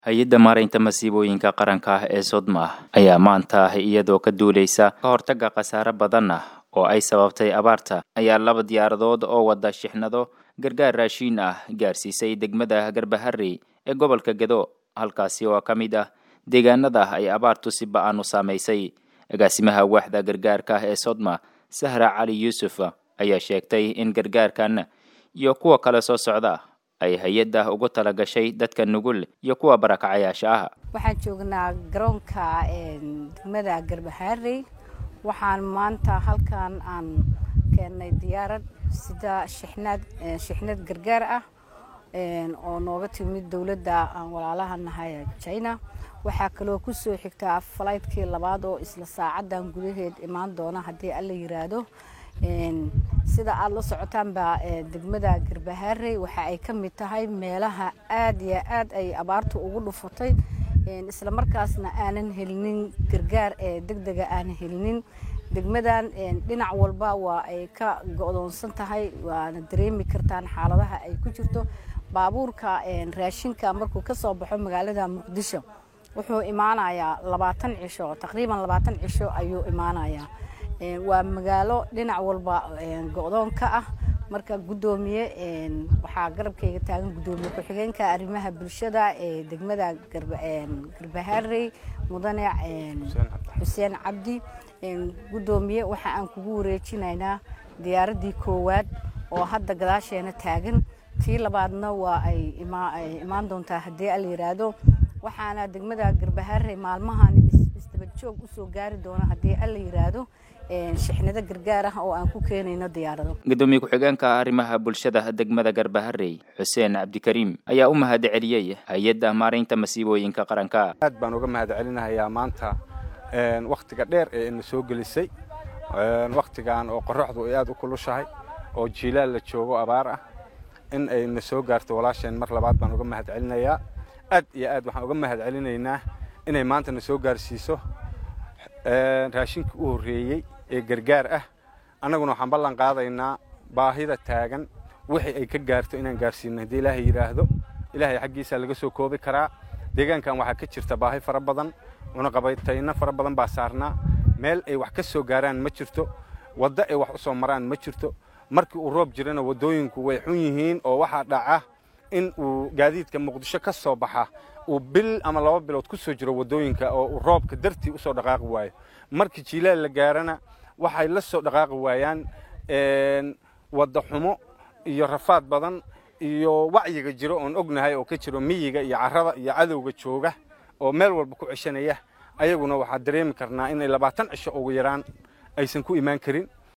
hay-adda maaraynta masiibooyinka qaranka ah ee sodma ayaa maanta iyadoo ka duuleysa ka hortagga khasaare badan ah oo ay sababtay abaarta ayaa laba diyaaradood oo wada shixnado gargaar raashiin ah gaarsiisay degmada garbaharey ee gobolka gedo halkaasi oo ka mid ah deegaanada ay abaartu si ba-an u saamaysay agaasimaha waaxda gargaarka ah ee sodma sahra cali yuusuf ayaa sheegtay in gargaarkan iyo kuwa kale soo socda ay hay-adda ugu talagashay dadka nugul iyo kuwa barakacayaasha ah waxaan joognaa garoonka degmada garbahaarey waxaan maanta halkan aan keennay diyaarad sida shixnaad shixnad gargaar ah oo nooga timid dowladda aan walaalaha nahay china waxaa kaloo kusoo xigtaa falaytkii labaad oo isla saacadan gudaheed imaan doona haddii alla yiraahdo sida aada la socotaanba degmada garbahaarey waxa ay ka mid tahay meelaha aada iyo aad ay abaartu ugu dhufatay isla markaasna aanan helinin gargaar ee deg dega aanan helinin degmadan dhinac walba waa ay ka go-doonsan tahay waana dareemi kartaan xaaladaha ay ku jirto baabuurka raashinka markuu kasoo baxo magaalada muqdisho wuxuu imaanayaa labaatan cisho taqriiban labaatan cisho ayuu imaanayaa waa magaalo dhinac walba go-doon ka ah marka guddoomiye waxaa garabkayga taagan guddoomiye ku-xigeenka arrimaha bulshada ee degmada garbahaarey mudane xuseen cabdi guddoomiye waxa aan kugu wareejinaynaa diyaaraddii koowaad oo hadda gadaasheena taagan tii labaadna waa ay imaan doontaa haddii ala yiraahdo waxaana degmada garbahaarey maalmahan isdabajoog usoo gaari doona haddii alla yiraahdo shixnado gargaar ah oo aan ku keenayno diyaarado gudoomiye ku-xigeenka arrimaha bulshada degmada garbaharey xuseen cabdikariim ayaa u mahad celiyey hay-adda maaraynta masiibooyinka qaranka aad baan uga mahad celinahayaa maanta wakhtiga dheer ee ina soo gelisay wakhtigan oo qoraxdu ay aada u kulushahay oo jiilaal la joogo abaar ah in ay na soo gaarto walaasheen mar labaad baan uga mahad celinayaa aad iyo aad waxaan uga mahad celinaynaa inay maanta na soo gaarsiiso raashinka u horreeyey ee gargaar ah annaguna waxaan ballan qaadaynaa baahida taagan wixii ay ka gaarto inaan gaarsiino haddii ilaahay yidhaahdo ilaahay xaggiisaa laga soo koobi karaa deegaankan waxaa ka jirta baahi fara badan cunaqabaytayno fara badan baa saarnaa meel ay wax ka soo gaaraan ma jirto waddo ay wax u soo maraan ma jirto markii uu roob jirana waddooyinku way xun yihiin oo waxaa dhaca in uu gaadiidka muqdisho ka soo baxa uu bil ama laba bilood ku soo jiro waddooyinka oo uu roobka dartii usoo dhaqaaqi waayo markii jiilaal la gaarana waxay la soo dhaqaaqi waayaan wadda xumo iyo rafaad badan iyo wacyiga jiro oon ognahay oo ka jiro miyiga iyo carrada iyo cadowga jooga oo meel walba ku ceshanaya ayaguna waxaa dareemi karnaa inay labaatan cisho ugu yaraan aysan ku imaan karin